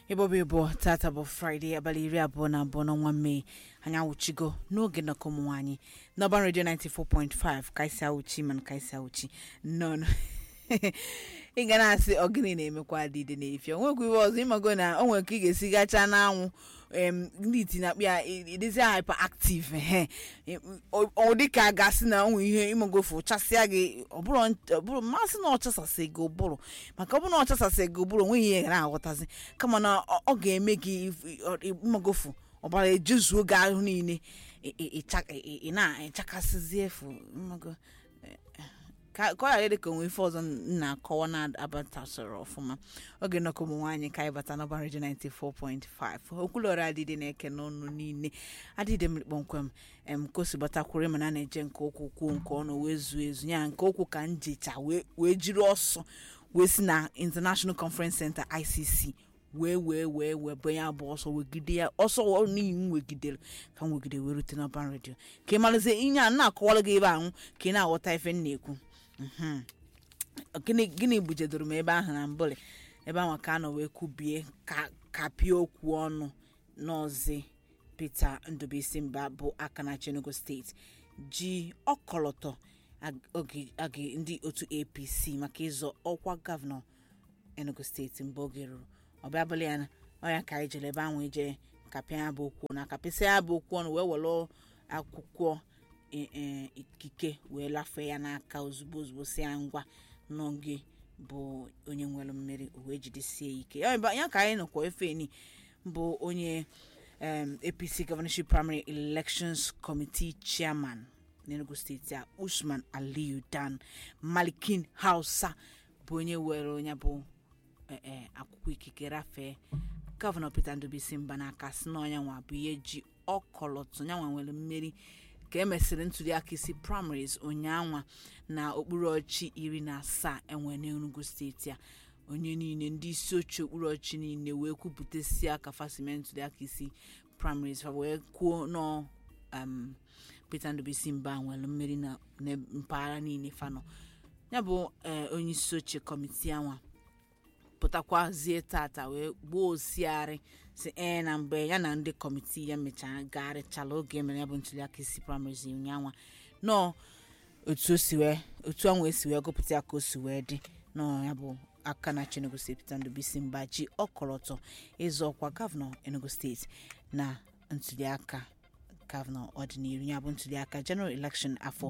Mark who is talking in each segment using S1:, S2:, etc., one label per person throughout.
S1: ịbọbụ ịbọ tata bụ fraịde abalị iri abụọ na abụọ n'ọnwa mee anyị awụchigo n'oge nnọkọ ụmụ nwaanyị n'ọban redio 94.5 kaisi awụchi mana kaisi awụchi nọ ị ga na-asị ọgịnị na-emekwa adịde n'efi onwekwa iwe ọzọ ịmago na o nwere ka ị ga-esi gacha n'anwụ em ndị iti na-akpị ya ịdịzi hyperactive ehe ọ dị ka a ga-asị na onwe ihe ịmagofu chasịa gị ọbụrụ mmasị na ọchasasị gị ụbụrụ maka ọ bụrụ na ọchasasị gị ụbụrụ onweghị ihe gara aghọtazi kama na ọ ga-eme gị ịmagofu ọbara ejuzuo gị ahụ niile ị na-echakasịzi efu mmago ka ọ ghara dị ka onwe ife ọzọ na-akọwa na-abatasịrị ọfụma oge nnọkọ ụmụ nwaanyị ka anyị bata n'ọba redio 94.5 okwulọrọ adịdị na-eke n'ọnụ niile adịdị m kpọmkwem em ka o si gbatakwuru mana a na-eje nke okwu kwuo nke ọnụ wee zuo ezu ya nke okwu ka njecha wee jiri ọsọ wee si na international conference center icc wee wee wee wee bụ ya bụ ọsọ wegide ya ọsọ n'ihi m wegidere ka m wegide wee rute n'ọban redio ka ị marazie ihe a na-akọwara gị ebe ahụ ka ị na-aghọta ife m na-ekwu gịnị bujedoro m ebe ahụ na mbụlị ebe ahụ ka a nọ wee kwubie ka pịa okwu ọnụ n'ọzi Peter Ndubuisi Mba bụ aka na Enugu steeti ji ọkọlọtọ oge ndị otu APC maka ịzọ ọkwa gọvanọ Enugu steeti mgbe oge ruru ọbịa abụla ya ọya ka anyị jere ebe ahụ ije kapịa ya bụ okwu na kapịsịa ya bụ okwu ọnụ wee were akwụkwọ ikike wee lafee ya n'aka ozugbo ozugbo si ya ngwa n'oge bụ onye nwere mmeri wee jidesie ike ya ka anyị nọkwa efeni bụ onye apc governorship primary elections committee chairman n'enugu steeti a usman aliyu dan malikin hausa bụ onye were onye bụ akwụkwọ ikike rafee gọvanọ peter ndubuisi mba n'aka si na ọnya nwa bụ ihe ji ọkọlọtụ nyanwa nwere mmeri ka emesịrị ntụliaka isi primaries ụnyaanwa na okpuru ọchị iri na asaa enwe n'enugu steeti a onye niile ndị isi oche okpuru ọchị niile wee kwupụtasị aka fasime ntụliaka isi primaries fa wee kwuo nọ peter ndubuisi mba nwere mmeri na mpaghara niile fanọ ya bụ onye isi oche kọmitii anwa pụtakwazie tata wee gbuo osiarị si ee na mgbe ya na ndị kọmitii ya mechara gagharịchala oge emere ya bụ ntụliaka isi primaries ụnyaahụ nọọ otu o si wee otu anwa esi wee gụpụta ya ka o si wee dị nọọ ya bụ aka na Enugu steeti Peter Ndubuisi Mba ji ọkọlọtọ ịzọ ọkwa gọvanọ Enugu steeti na ntụliaka gọvanọ ọdịnihu ya bụ ntụliaka general election afọ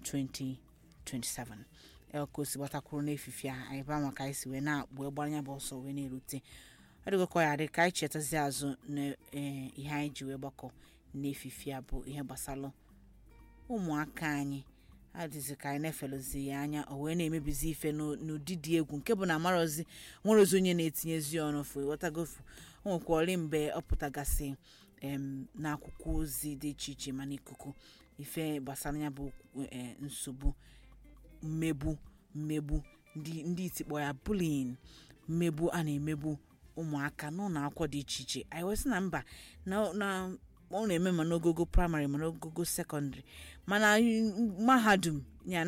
S1: 2027 ka o si gbatakwuru n'efife a anyị baa maka anyị si wee na-akpụ gbara ya bụ ọsọ wee na-erute adịgokọ ya dị ka anyị chetazi azụ na ihe anyị ji wee gbakọ n'efife a bụ ihe gbasara ụmụaka anyị adịzi ka anyị na-efelozi ya anya o wee na-emebizi ife n'ụdị dị egwu nke bụ na amarozi nwere ozi onye na-etinyezi ọnụ fụ ghọtagofu o nwekwara mgbe ọ pụtagasị n'akwụkwọ ozi dị iche iche ma n'ikuku ife gbasara ya bụ nsogbu mmegbu mmegbu ndị itikpọ ya bullying mmegbu a na-emegbu ụmụaka n'ụlọ akwụkwọ dị iche iche anyị wesị na mba na ọ na-eme ma n'ogogo praịmarị ma n'ogogo sekọndịrị mana mahadum ya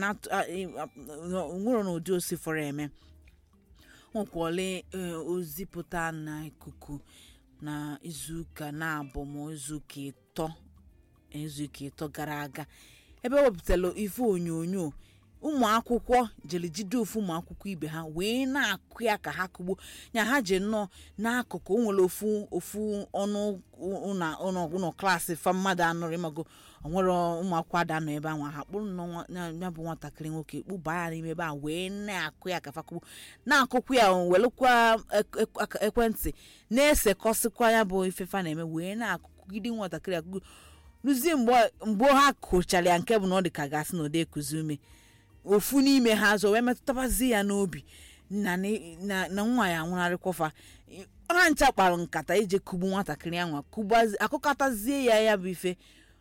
S1: nwere n'ụdị osi fọrọ eme nwekwale ozi pụta na ikuku na izuụka na-abụ ma izuụka ịtọ izuụka ịtọ gara aga ebe ewepụtara ife onyonyo ụmụ akwụkwọ jere jide ofu ụmụ akwụkwọ ibe ha wee na-akụ ya ka ha kụgbuo ya ha je nnọọ n'akụkụ o nwere ofu ofu ọnụ ụlọ klaasị fa mmadụ anọrọ ịmago onwere ụmụ akwụkwọ ada nọ ebe ahụ ha kpụrụ ya bụ nwatakịrị nwoke kpụba ya n'ime ebe a wee na-akụ ya ka fa kụgbuo na-akụkwa ya welekwa ekwentị na-esekọsịkwa ya bụ ifefa na-eme wee na-akụgide nwatakịrị akụgbu ruzie mgbe ha kụchara ya nke bụ na ọ dị ka gasị na ụdị ekuzi ume ofu n'ime ha azọ wee metụtabazi ya n'obi na nwa ya nwụrarịkwafa ha ncha kpara nkata ije kugbu nwatakịrị ahụ akụkọtazie ya ya bụ ife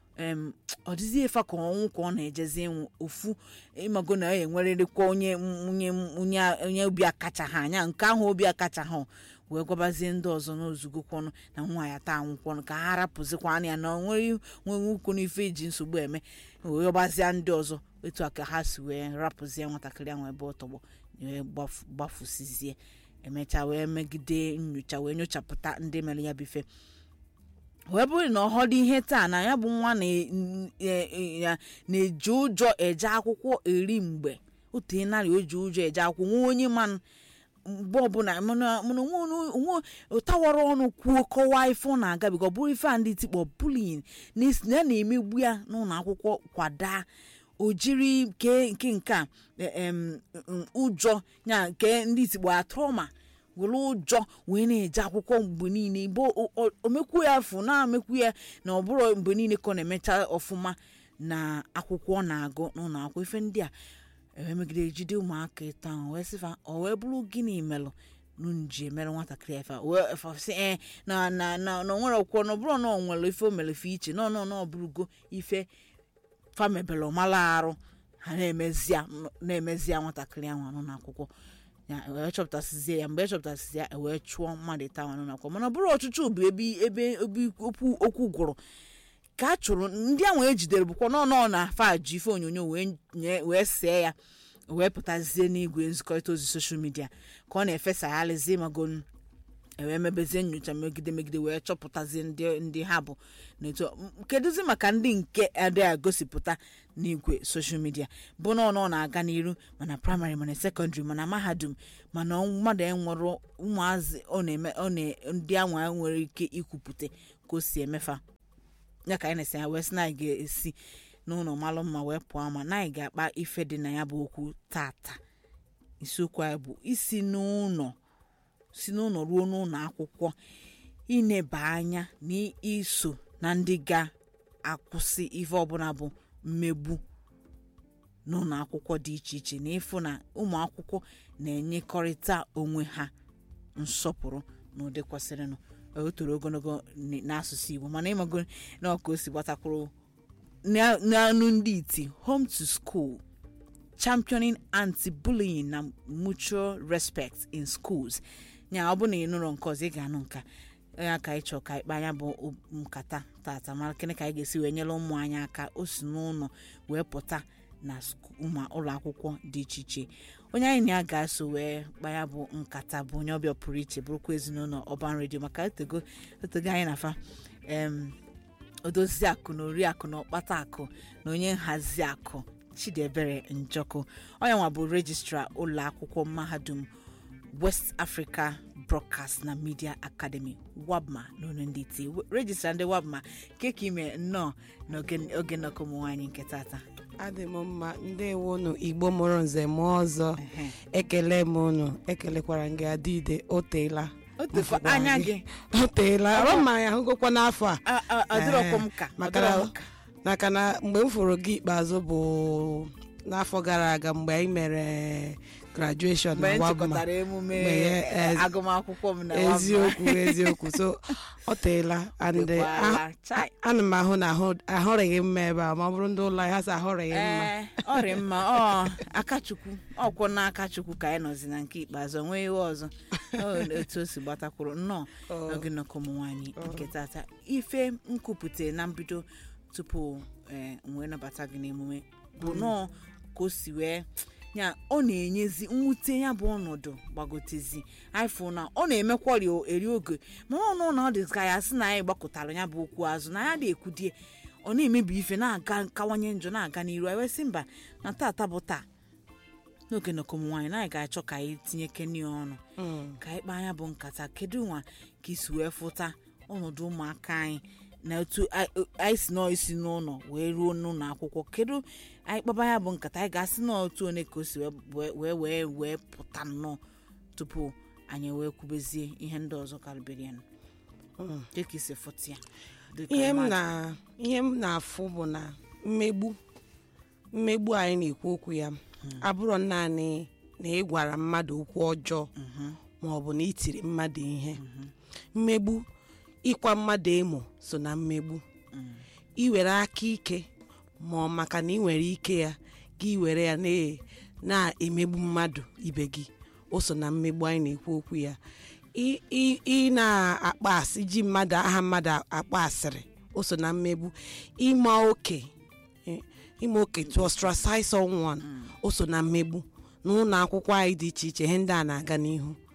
S1: ọ dịzie efa ka ọnwụ ka ọ na-ejezi ịnwụ ofu ịmago na ya enwerịrịkwa onye onye obi akacha ha anya nke ahụ obi akacha ha wee gwabazie ndị ọzọ n'ozugokwanụ na nwa ya taa anwụkwọnụ ka ha rapụzikwa anya na onwere nwe ukwu n'ife iji nsogbu eme wee gbazie ndị ọzọ etu a ka ha si wee rapụzie nwatakịrị ahụ ebe ọ tọgbọ wee gbafusizie emechaa wee megide nyocha wee nyochapụta ndị mere ya bụ ife wee bụrụ na ọhọdụ ihe taa na ya bụ nwa na- n- e- e- ya na-eji ụjọ eje akwụkwọ eri mgbe otu narị o ji ụjọ eje akwụkwọ nwa onye manụ mgbe ọbụla mana mana onwe onye- onwe ụtawara ọnụ kwuo kọwaa ife ọ na-agabiga ọ bụrụ ife a ndị tikpọ bullying na esi- ya na-emegbu ya n'ụlọ akwụkwọ kwada o jiri ke nke nke a e- em, m, ụjọ ya nke ndị tikpọ ya trauma were ụjọ wee na-eje akwụkwọ mgbe niile mgbe o- o- omekwu ya afụ na-amekwu ya na ọ bụrụ mgbe niile ka ọ na-emecha ọfụma na akwụkwọ ọ na-agụ n'ụlọ akwụkwọ ife ndị a ewee megide jide ụmụaka ịta ahụ wee sịfa ọ wee bụrụ gịnị melụ nji emere nwatakịrị efe a? wee efasị ee na na na na o nwere ọkwụkwọ na ọ bụrụ na ọ nwere ife o mere ife iche na ọ na ọ bụrụgo ife famebele ọmala arụ ha na-emezia na-emezia nwatakịrị ahụ anụ n'akwụkwọ ya wee chọpụtasịzie ya mgbe e chọpụtasịzi ya wee chụọ mmadụ ịta ahụ anụ n'akwụkwọ mana ọ bụrụ ọchụchụ bụ ebe ebe ebe okwu okwu gwụrụ ka a chụrụ ndị ahụ ejidere bụkwa nọ nọ na afa ji ife onyonyo wee nye wee see ya wee pụtazie n'igwe nzikọrịta ozi soshal midia ka ọ na-efesagharịzi magon ewee mebezie nyocha megide megide wee chọpụtazie ndị ndị ha bụ n'etu m- kedụzi maka ndị nke adịghị agosipụta n'igwe soshal midia bụ na ọ nọ na-aga n'iru mana praịmarị mana sekọndịrị mana mahadum mana ọ- mmadụ enwere ụmụazị ọ na-eme ọ na ndị anwa nwere ike ikwupụta ka o si emefa ya ka anyị na-esi ya wee sị na anyị ga-esi n'ụlọ malụ mma wee pụọ ama na anyị ga-akpa ife dị na ya bụ okwu tata isiokwu anyị bụ isi n'ụlọ si n'ụlọ ruo n'ụlọ akwụkwọ ineba anya na iso na ndị ga-akwụsị ife ọbụla bụ mmegbu n'ụlọ akwụkwọ dị iche iche na ịfụ na ụmụ akwụkwọ na-enyekọrịta onwe ha nsọpụrụ n'ụdị kwesịrịnụ o toro ogologo n- n'asụsụ igbo mana ịmago na ọka o si gbatakwuru na- n'anụ ndị iti home to school championing anti-bullying na mutual respect in schools ya ọ bụ na ị nụrụ nke ọzọ ị ga-anụ nka ya ka anyị chọọ ka ikpe anya bụ o- nkata tata mara kene ka anyị ga-esi wee nyere ụmụ anyị aka o si n'ụlọ wee pụta na sku- ụmụ ụlọ akwụkwọ dị iche iche onye anyị na ya ga-eso wee kpaya bụ nkata bụ onye ọbịa pụrụ iche bụrụkwa ezinụlọ ọban redio maka otego otego anyị na-afa em odozi akụ na oriakụ na ọkpata akụ na onye nhazi akụ chidiebere njọkụ onye nwa bụ rejistra ụlọ akwụkwọ mahadum west africa broadcast na media academy wabma n'onu ndị iti rejistra ndị wabma keka ime nnọọ n'oge oge nnọkọ ụmụ nwaanyị nke tata
S2: adị m mma ndewonu igbo mụrụ nze mụọ ọzọ
S1: Ehe.
S2: ekele m unu ekelekwara m gị adịide o teela
S1: o tekwa
S2: Mfụkwa
S1: anya
S2: gị.
S1: gị
S2: o teela
S1: Ọ-
S2: ọrụ mmanya ahụgokwa n'afọ a
S1: a- a- adịrọkwa m ka
S2: maka
S1: adịrọ
S2: na-
S1: m ka
S2: maka na mgbe m fụrụ gị ikpeazụ bụ n'afọ gara aga mgbe anyị mere graduation
S1: mgbe
S2: na
S1: m
S2: wabma
S1: chịkọtara emume
S2: Mgbe ya-
S1: eh, agụmakwụkwọ m na Wabma.
S2: eziokwu eziokwu so ọ teela and
S1: Tekwala. Chai.
S2: ana m ahụ na ahụ- ahụrịghị mma ebe a ma ọ bụrụ ndị ụlọ anyị ha sị ahụrịghị mma
S1: ee ọ dị mma ọ akachukwu ọkwụ na akachukwu ka anyị nọzi na nke ikpeazụ onwe iwe ọzọ Ọ otu o si gbatakwuru nnọọ n'oge nnọkọ ụmụ nwaanyị nke tata ife nkwupụta na mbido tupu ee wee nabata gị n'emume bụ nnọọ ka o si wee ya ọ na-enyezi mwute ya bụ ọnọdụ gbagotezi ifụ na ọ na-emekwari o- eri oge ma ọ nụ na ọ dị ka ya sị na anyị gbakọtara ya bụ okwu azụ na ya na-ekwudie ọ na-emebi ife na-aga kawanye njọ na-aga n'iru anyị wee sị mba na tata bụ taa n'oge nnọkọ ụmụ nwaanyị na anyị ga-achọ ka anyị tinye keni ọnụ
S2: Mm.
S1: ka anyị kpaa anya bụ nkata kedu nwa ka isi wee fụta ọnọdụ ụmụaka anyị na otu anyị anyị si nọọ isi n'ụlọ wee ruo n'ụlọ akwụkwọ kedu anyị kpaba ya bụ nkata anyị ga-asị na otu one ka o si wee wee wee wee pụta nnọọ tupu anyị wee kwubezie ihe ndị ọzọ karịbere ya
S2: Mm.
S1: dịka isi fụta ya dịka
S2: ihe m
S1: ịma atụ.
S2: na ihe m na-afụ bụ na mmegbu mmegbu anyị na-ekwu okwu ya abụrọ naanị na ị gwara mmadụ okwu ọjọọ
S1: Mhm,
S2: ma ọ bụ na ị tiri mmadụ ihe mmegbu ịkwa mmadụ emo so na mmegbu
S1: mm,
S2: iwere aka ike ma ọ maka na ị nwere ike ya gị were ya na- na-emegbu mmadụ ibe gị o so na mmegbu anyị na-ekwu okwu ya ị- ị ị na-akpa asị ji mmadụ aha mmadụ akpa asịrị o so na mmegbu ịma oke eh, ịma oke to ostracize someone o so na mmegbu n'ụlọ akwụkwọ anyị dị iche iche ihe ndị a na-aga n'ihu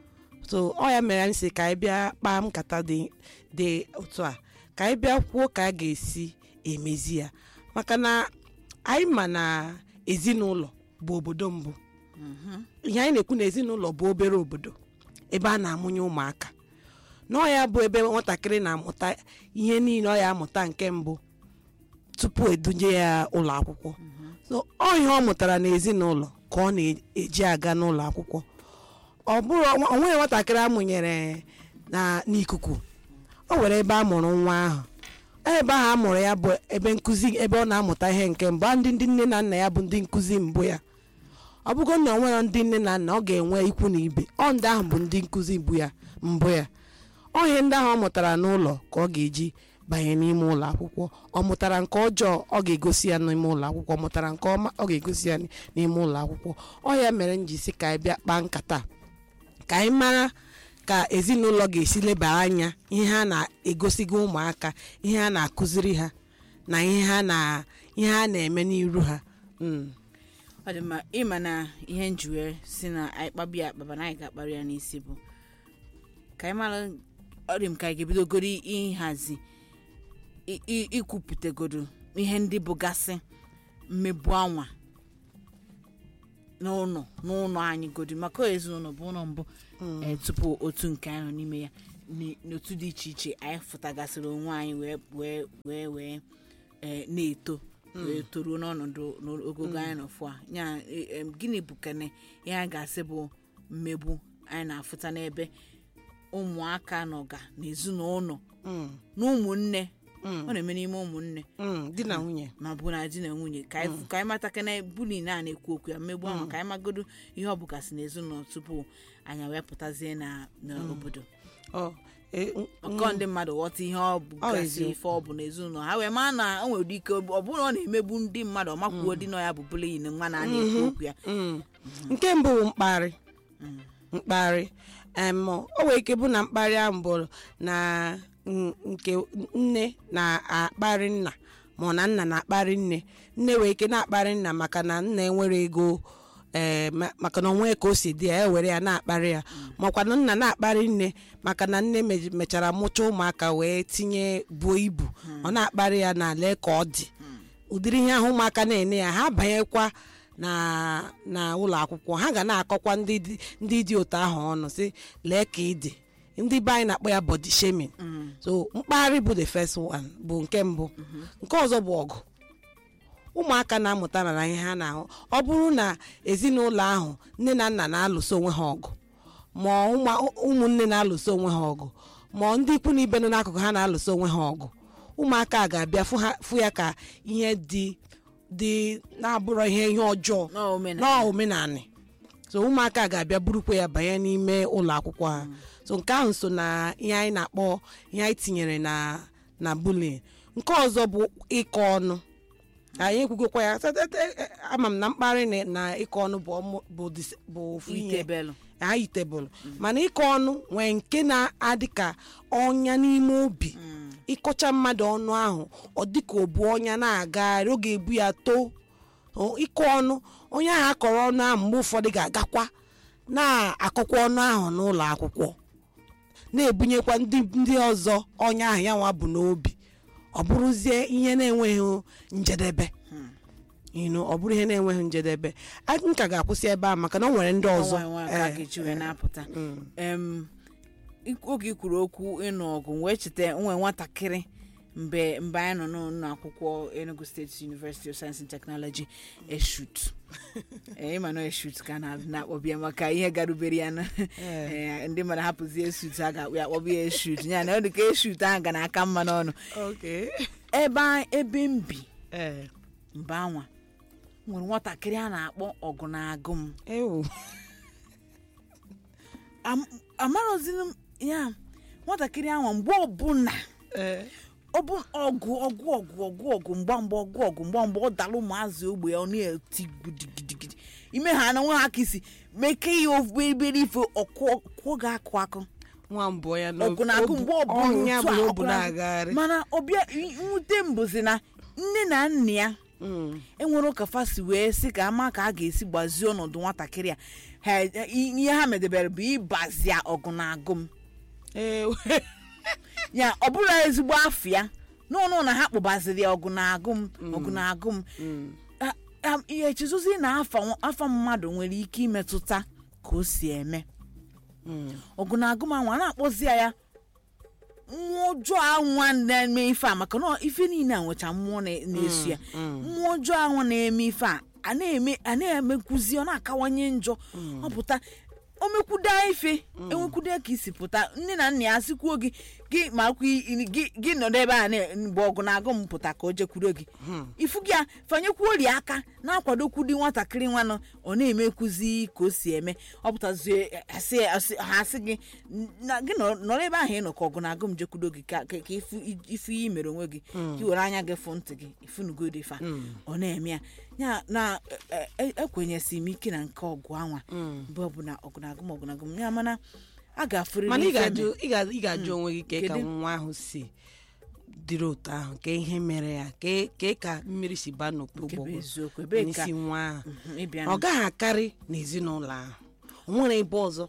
S2: so ọ ya mere anyị si ka anyị bịa kpaa nkata dị dị otu a ka anyị bịa kwuo ka a ga-esi emezi ya maka na anyị ma na ezinụlọ bụ obodo mbụ ihe anyị na-ekwu na ezinụlọ bụ obere obodo ebe a na-amụnye ụmụaka na ọ ya bụ ebe nwatakịrị na-amụta ihe niile ọ ya amụta nke mbụ tupu edunye ya ụlọ akwụkwọ so ọ ihe ọ mụtara n'ezinụlọ ka ọ na-eji aga n'ụlọ akwụkwọ ọ bụrụ ọ nweghị nwatakịrị amụnyere na n'ikuku o nwere ebe a mụrụ nwa ahụ ebe ahụ a mụrụ ya bụ ebe nkụzi ebe ọ na-amụta ihe nke mbụ a ndị ndị nne na nna ya bụ ndị nkụzi mbụ ya ọ bụgo na ọ nwere ndị nne na nna ọ ga-enwe ikwu na ibe ọ ndị ahụ bụ ndị nkụzi mbụ ya mbụ ya ọ ihe ndị ahụ ọ mụtara n'ụlọ ka ọ ga-eji banye n'ime ụlọ akwụkwọ ọ mụtara nke ọjọọ ọ ga-egosi ya n'ime ụlọ akwụkwọ ọ mụtara nke ọma ọ ga-egosi ya n'ime ụlọ akwụkwọ ọ ya mere m ji si ka anyị bịa kpaa nkata ka anyị mara ka ezinụlọ ga-esi leba anya ihe ha na-egosigo ụmụaka ihe ha na-akụziri ha na ihe ha na ihe ha na-eme n'iru ha Mm.
S1: ọ dị mma ịma na ihe njiwe si na anyị kpabi ya akpaba na anyị ga-akparị ya n'isi bụ ka anyị mara ọ dị m ka anyị ga-ebidogoro ịhazi i- i- ikwupụtagodo ihe ndị bụgasị mmegbu anwa n'ụlọ n'ụlọ anyị godi maka ezinụlọ bụ ụlọ mbụ eh, tupu otu nke anyị nọ n'ime ya n- n'otu dị iche iche anyị fụtagasịrị onwe anyị wee wee wee wee eh, na-eto wee toruo n'ọnọdụ n'ogogo anyị nọ fụ a ya eh, em, gịnị bụ kene ihe a ga-asị bụ mmegbu anyị na-afụta n'ebe ụmụaka nọga n'ezinụlọ
S2: Mm.
S1: na ụmụnne ọ na-eme n'ime ụmụnne
S2: Mm. di na nwunye
S1: ma bụ na di na nwunye ka anyị ka anyị mata kene buli na na-ekwu okwu ya mmegbu ahụ ka anyị magodo ihe ọ bụgasị n'ezinụlọ tupu anyị wee pụtazie na n'obodo
S2: ọ e- n-
S1: ọkọ ndị mmadụ ghọta ihe ọ bụgasị
S2: eziokwu.
S1: ife ọ bụ n'ezinụlọ ha wee maa na o nwere ike ọ bụrụ na ọ na-emegbu ndị mmadụ ọ makwuo di na ya bụ buliyin nwa na a na-ekwu okwu ya
S2: Mm. nke mbụ bụ mkparị mkparị em o nwere ike bụ na mkparị ahụ bụ na n- nke nne na-akparị nna ma ọ na nna na-akparị nne nne nwere ike na-akparị nna maka na nna enwere ego ee ma- maka na onwe ka o si dị ya ya were ya na-akparị ya makwa na nna na-akparị nne maka na nne me- mechara mụcha ụmụaka wee tinye buo ibu ọ na-akparị ya na lee ka ọ dị ụdịrị ihe ahụ ụmụaka na-ene ya ha banyekwa na na ụlọ akwụkwọ ha ga na-akọkwa ndị dị- ndị dị otu ahụ ọnụ si lee ka ị dị ndị be anyị na-akpọ ya body shaming so mkparị bụ the first one bụ nke mbụ nke ọzọ bụ ọgụ ụmụaka na-amụta na ihe ha na-ahụ ọ bụrụ na ezinụlọ ahụ nne na nna na-alụso onwe ha ọgụ ma ụmụ- ụmụnne na-alụso onwe ha ọgụ ma ndị ikwu na ibe nọ n'akụkụ ha na-alụso onwe ha ọgụ ụmụaka a ga-abịa fụ ha- fụ ya ka ihe dị dị na-abụrọ ihe ihe ọjọọ
S1: n'omenala
S2: n'omenanị so ụmụaka ga-abịa burukwa ya banye n'ime ụlọ akwụkwọ ha so nke ahụ so na ihe anyị na-akpọ ihe anyị tinyere na na bullying nke ọzọ bụ ịkọ ọnụ anyị ekwugokwa ya Sete- e- ama m na mkparị na- na ịkọ ọnụ bụ ọmụ- bụ dis- bụ ofu ihe
S1: itebelụ
S2: anyị tebụl mana ịkọ ọnụ nwee nke na-adị ka ọnya n'ime obi ịkọcha mmadụ ọnụ ahụ ọ dịka obu ọnya na-agagharị ọ ga-ebu ya too O, ịkọ ọnụ onye ahụ akọrọ ọnụ ahụ mgbe ụfọdụ ga-agakwa na-akọkwa ọnụ ahụ n'ụlọ akwụkwọ na-ebunyekwa ndị ndị ọzọ ọnya ahụ ya nwa bụ n'obi ọ bụrụzie ihe na-enweghị njedebe you know, ọ bụrụ ihe na-enweghị njedebe a- m ka ga-akwụsị ebe a maka na o nwere ndị ọzọ
S1: ọnwa nwa ka
S2: Eh,
S1: ga-eji wee na-apụta
S2: mm.
S1: em ik- oge i kwuru okwu ịnụ ọgụ wee cheta nwe nwatakịrị mgbe mgbe anyị nọ n'ụlọ akwụkwọ Enugu State University of Science and Technology eshut ee ịma na eshut ka na na-akpọbịa maka ihe garubere ya na eh, ndị mmadụ hapụzi eshut a ga-akpọ ya akpọbịa eshut ya na ọ dị ka eshut ahụ ga na-aka mma n'ọnụ
S2: Okay.
S1: ebe a- ebe m bi
S2: Eh,
S1: mgbe anwa nwere nwatakịrị a na-akpọ ọgụ na agụ m
S2: ewu.
S1: Am- amarọzini m ya nwatakịrị ahụ mgbe ọbụla
S2: Eh,
S1: ọ bụ ọgụ ọgụ ọgụ ọgụ ọgụ mgbamgba ọgụ ọgụ mgbamgba ọ dara ụmụazị ogbe ya ọ na-eti gidigidi ime ha na nwa ha ka isi meke ya ofu ebere ife ọkụọ ga-akụ akụ
S2: nwa mbụ ya na
S1: ọgụ na-agụ mgbe ọbụla
S2: ọnya
S1: otu a,
S2: bụ
S1: ọgụ
S2: obu
S1: na-agụ.
S2: na-agagharị
S1: mana ọbịa nwute mbụzi na nne na nna ya
S2: Mm.
S1: enwere ụka fasi wee sị ka ama ka a ga-esi gbazie ọnọdụ nwatakịrị a ha ihe ha medebere bụ ịbazia ọgụ na agụ m
S2: Ee,
S1: ya ọ bụrụ ezigbo afọ ya n'ụnụ na ha kpụbaziri ya ọgụ na agụ m ọgụ na agụ m A- a- ihe echezozi na afa nwa- afa mmadụ nwere ike imetụta ka o si eme
S2: mm.
S1: ọgụ na agụ m anwa a na-akpọzi ya ya mmụọ ọjọọ anwa na-eme ife a maka na ife niile a nwecha mmụọ na- na-eso ya mmụọ ọjọọ anwa na-eme ife a a na-eme a na-emekwuzi ọ na-akawanye njọ ọ pụta o mekwuda ife enwekwuda ka isi pụta nne na nna ya sikwuo gị gị ma kwa i- gị gị nọdụ ebe a na- mgbe ọgụ na-agụ m pụta ka o jekwuru gị ifu gị a fanyekwuori aka na-akwadokwudi nwatakịrị nwanụ ọ na-emekwuzi ka o si eme ọ pụtazie asị- asị- ha asị gị na gị nọ- nọrọ ebe ahụ ị nọ ka ọgụ na-agụ m jekwudo gị ka ka ka ifu ifu ihe mere onwe gị ka i were anya gị fụ ntị gị ifunugodi fa ọ na-eme ya ya na e- e- ekwenyesi m ike na nke ọgụ anwa mgbe ọbụla ọgụ na-agụ m ọgụ na-agụ m ya mana a ga-afụrịrị
S2: mana ị
S1: ife
S2: ga-ajụ
S1: me-
S2: ị ga- ị ga-ajụ onwe gị ka ka
S1: Kedu?
S2: nwa ahụ si dịrị otu ahụ ka ihe mere ya ka ka ka mmiri si baa
S1: nke bụ
S2: n'okpokpo
S1: eziokwu ebee ka
S2: n'isi nwa ahụ
S1: Mhm, ịbịa
S2: ọ gaghị akarị n'ezinụlọ ahụ o nwere ebe ọzọ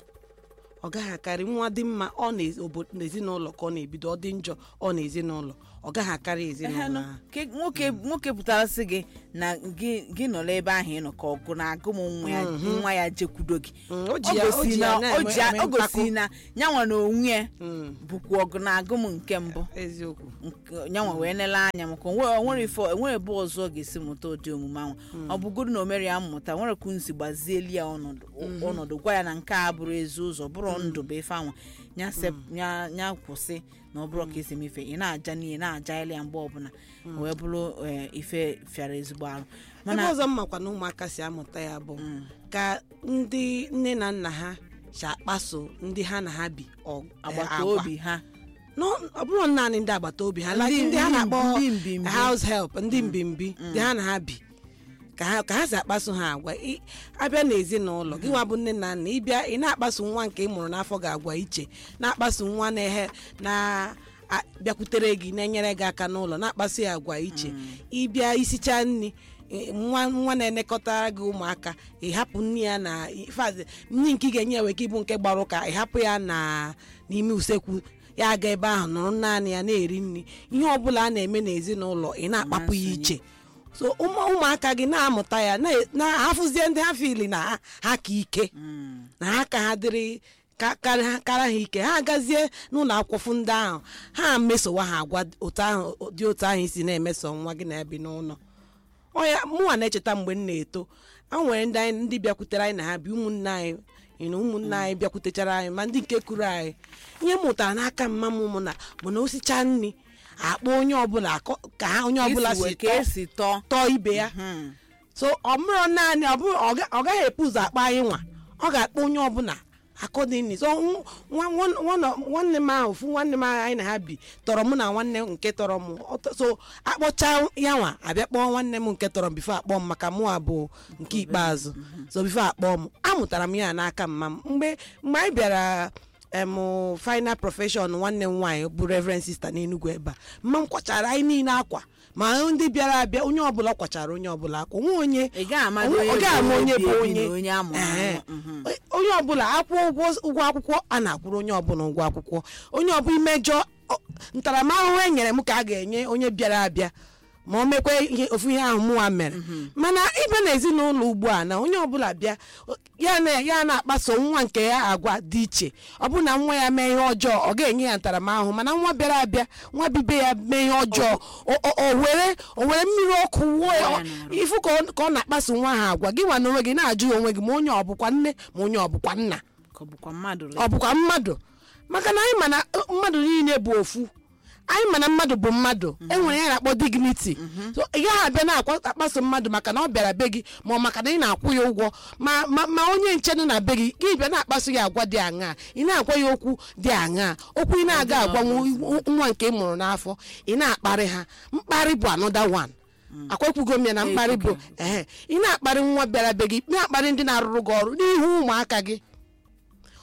S2: ọ gaghị akarị nwa dị mma ọ na- obo- n'ezinụlọ ka ọ na-ebido ọ dị njọ ọ n'ezinụlọ ọ gaghị akarị ezinụlọ
S1: Ehenụ,
S2: ahụ
S1: ke- nwoke nwoke pụtara sị gị na gị gị nọrọ ebe ahụ ị nọ ka ọgụ na-agụ m nwa ya nwa ya jekwudo gị
S2: Mm, o
S1: ọ
S2: ji ya- o
S1: gosi
S2: ji
S1: na
S2: ya
S1: o
S2: na-eme-
S1: ji ya-
S2: eme
S1: o gosi
S2: mpako.
S1: na nyanwa na onwe ya
S2: Mm,
S1: bụkwa ọgụ na-agụ m nke mbụ
S2: eziokwu
S1: nke- nyanwa wee nele anya maka onwe- onwere ife enwere ebe ọzọ ọ ga-esi mụta ụdị omume ahụ ọ bụgodu na o mere ya mmụta nwere ka nsi gbazieli ya ọnọdụ ọnọdụ gwa ya na nke a bụrụ ezi ụzọ bụrụ ndụ bụ ife anwa ya sep- ya ya kwụsị na ọ bụrụ ka esi eme ife ị na-aja n'ihe na-aja ile ya mgbe ọbụla o wee bụrụ eh, ife fịara ezigbo arụ
S2: ebe
S1: mana
S2: ọzọ m makwa na ụmụaka si amụta ya bụ ka ndị nne na nna ha si akpaso ndị ha na ha bi ọ-
S1: agbata
S2: agwa.
S1: obi ha
S2: No, ọ bụrụ naanị ndị agbata obi ha like
S1: Ndị-
S2: ndị ha
S1: ndị-
S2: na-akpọ
S1: ndị mbimbi.
S2: house help ndị mbimbi ndị ha na ha bi ka ha ka ha si akpaso ha agwa Ị- abịa n'ezinụlọ gị nwa bụ nne na nna ịbịa ị na-akpaso nwa nke ị mụrụ n'afọ ga-agwa iche na-akpaso nwa na-ehe na-abịakwutere gị na-enyere gị aka n'ụlọ na-akpaso ya agwa iche ịbịa isicha nri ị- nwa nwa na-enekọtara gị ụmụaka ịhapụ nne ya na ifeazị nri nke ị ga-enye ewe ka ịbụ nke gbara ụka ịhapụ ya na n'ime usekwu ya aga ebe ahụ nọrọ naanị ya na-eri nri ihe ọbụla a na-eme n'ezinụlọ ị na-akpapụ ya iche so ụmụ ụmụaka gị na-amụta ya na- na-ahafụzie ndị ha fili na ha- ha ka ike na ha ka ha dịrị ka- karị ha- kara ha ike ha agazie n'ụlọ akwụkwọ ndị ahụ ha mesowa ha agwa otu ahụ dị otu ahụ isi na-emeso nwa gị na-ebi n'ụlọ ọya mụnwa na-echeta mgbe m na-eto a nwere ndị anyị ndị bịakwutere anyị na ha bi ụmụnne anyị you know, ụmụnne anyị bịakwutechara anyị ma ndị nke kuru anyị ihe m mụtara n'aka mma m mụ na bụ na osicha nri akpọ onye ọbụla akọ- ka ha onye ọbụla
S1: isi
S2: si
S1: wee ka
S2: tọọ
S1: esi tọọ
S2: tọọ ibe ya
S1: Hmm.
S2: so ọ bụrụ naanị ọ bụrụ ọ ga- ọ gaghị epu ụzọ akpa anyị nwa ọ ga-akpọ onye ọbụla akọdịnị so nw- nwa- nwa- nwa- nwanne m ahụ ofu nwanne m ahụ anyị na ha bi tọrọ mụ na nwanne m nke tọrọ m Ọ tọ- so akpọcha ya nwa abịa kpọọ nwanne m nke tọrọ m bifo akpọ m maka mụ abụ nke ikpeazụ so bifo akpọọ m amụtara m ya n'aka mma m mgbe mgbe anyị bịara em final profession nwanne m nwaanyị bụ reverend sister n'enugwu ebe a mma m kwachara anyị niile akwa ma ndị bịara abịa onye ọbụla kwachara onye ọbụla akwa onwe onye
S1: ị gaghị ama
S2: onwe- ọ gaghị ama onye bụ
S1: ebi na
S2: onye
S1: onye amụrụ
S2: Ee.
S1: amụ. Mhm.
S2: onye ọbụla akwụ ụgwọ ụgwọ akwụkwọ a na-akwụrụ onye ọbụla ụgwọ akwụkwọ onye ọbụla imejọ ọ- ntaramahụhụ e nyere m ka a ga-enye onye bịara abịa ma o mekwa ihe ofu ihe ahụ mụnwa mere mana ịbịa n'ezinụlọ ugbu a na onye ọbụla bịa ya na ya na-akpaso nwa nke ya agwa dị iche ọ bụrụ na nwa ya mee ihe ọjọọ ọ ga-enye ya ntaramahụhụ mana nwa bịara abịa nwa bibe ya mee ihe ọjọọ o- o o were o were mmiri ọkụ wuo ya
S1: Wụọ ya n'arụ.
S2: ifu ka ọ ka ọ na-akpaso nwa ha agwa gị nwa na onwe gị na-ajụ onwe gị ma onye ọ bụkwa nne ma onye ọ bụkwa nna
S1: ka ọ bụkwa mmadụ
S2: ọ bụkwa mmadụ maka na anyị ma na uh, mmadụ niile bụ ofu anyị ma na mmadụ bụ mmadụ enwere ya na-akpọ dignity so ị gaghị abịa na-akpaso mmadụ maka na ọ bịara be gị ma ọ maka na ị na-akwụ ya ụgwọ ma ma ma onye nche nọ na be gị gị bịa na-akpaso ya agwa dị aṅaa ị na-agwa ya okwu dị aṅaa okwu ị na-aga agwa nwa nwa nke ị mụrụ n'afọ ị na-akparị ha mkparị bụ another one akwakwugo m ya na mkparị bụ ehe ị na-akparị nwa bịara be gị na-akparị ndị na-arụrụ gị ọrụ n'ihu ụmụaka gị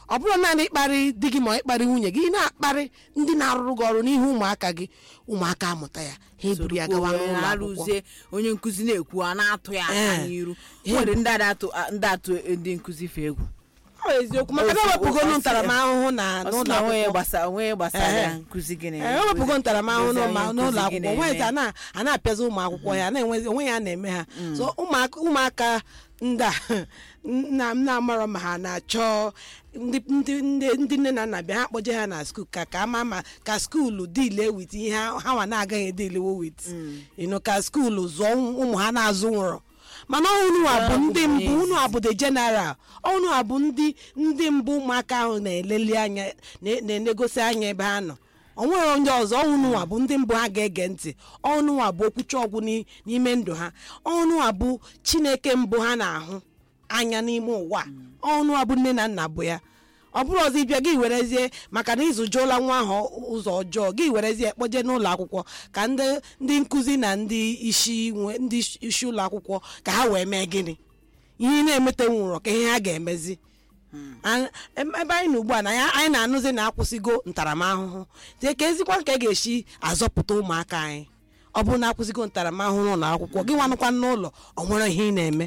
S2: ọ bụrụ naanị ịkparị di gị ma ịkparị nwunye gị ị na-akparị ndị na-arụrụ gị ọrụ n'ihu ụmụaka gị ụmụaka amụta ya ha eburu ya gawa
S1: Wee
S2: n'ụlọ akwụkwọ
S1: arụzie onye nkụzi na-ekwu a na-atụ ya aka
S2: Ee.
S1: n'iru
S2: Ee.
S1: nwere ndị ada atụ ndị atụ ndị nkụzi fe egwu
S2: ọ eziokwu maka na
S1: Ofu-
S2: ewepụgolu
S1: ofu-
S2: ntaramahụhụ na
S1: ọ sị
S2: n'ụlọ
S1: na onwe ya
S2: akwụkwọ
S1: gbasa onwe ya gbasara
S2: Ehe.
S1: ya nkụzi gị
S2: ee
S1: na-eme.
S2: ewepụgo ntaramahụhụ
S1: Nkụzi
S2: n'ụma-
S1: onye
S2: n'ụlọ
S1: nkụzi gị
S2: akwụkwọ
S1: na-eme.
S2: onwezi a na- a na-apịazi ụmụ akwụkwọ ya na-enwezi onwe ya na-eme ha so ụmụaka ụmụaka ndị a nna m na-amarọ ma ha na-achọ ndị ndị ndị ndị nne na nna bịa ha kpọje ha na skuul ka ka ama ma ka skuulu dile wit ihe ha ha nwa na-agaghị edilewo wit ino ka skuulu zụọ ụmụ ha na-azụ nwụrụ mana unu a bụ ndị mbụ unu a bụ the general unu a bụ ndị ndị mbụ ụmụaka ahụ na-eleli anya na- na-enegosi anya ebe ha nọ o nwere onye ọzọ ọnụnwa bụ ndị mbụ ha ga-ege ntị ọnụnwa bụ okwuchi ọgwụ n'i- n'ime ndụ ha ọnụnwa bụ chineke mbụ ha na-ahụ anya n'ime ụwa ọnụnwa bụ nne na nna bụ ya ọ bụrụ ọzọ ịbịa gị werezie maka na ịzụjuola nwa ahụ ụzọ ọjọọ gị werezie kpoje n'ụlọ akwụkwọ ka ndị ndị nkụzi na ndị isi nwe ndị isi ụlọ akwụkwọ ka ha wee mee gịnị ihe ị na-emete nwụrụ ka ihe ha ga-emezi An- em- ebe anyị nọ ugbu a na ya anyị na-anụzi na akwụsịgo ntaramahụhụ tie ka ezikwa nke ga-esi azọpụta ụmụaka anyị ọ bụrụ na akwụsịgo ntaramahụhụ n'ụlọ akwụkwọ gị nwanụkwa n'ụlọ ọ nwere ihe ị na-eme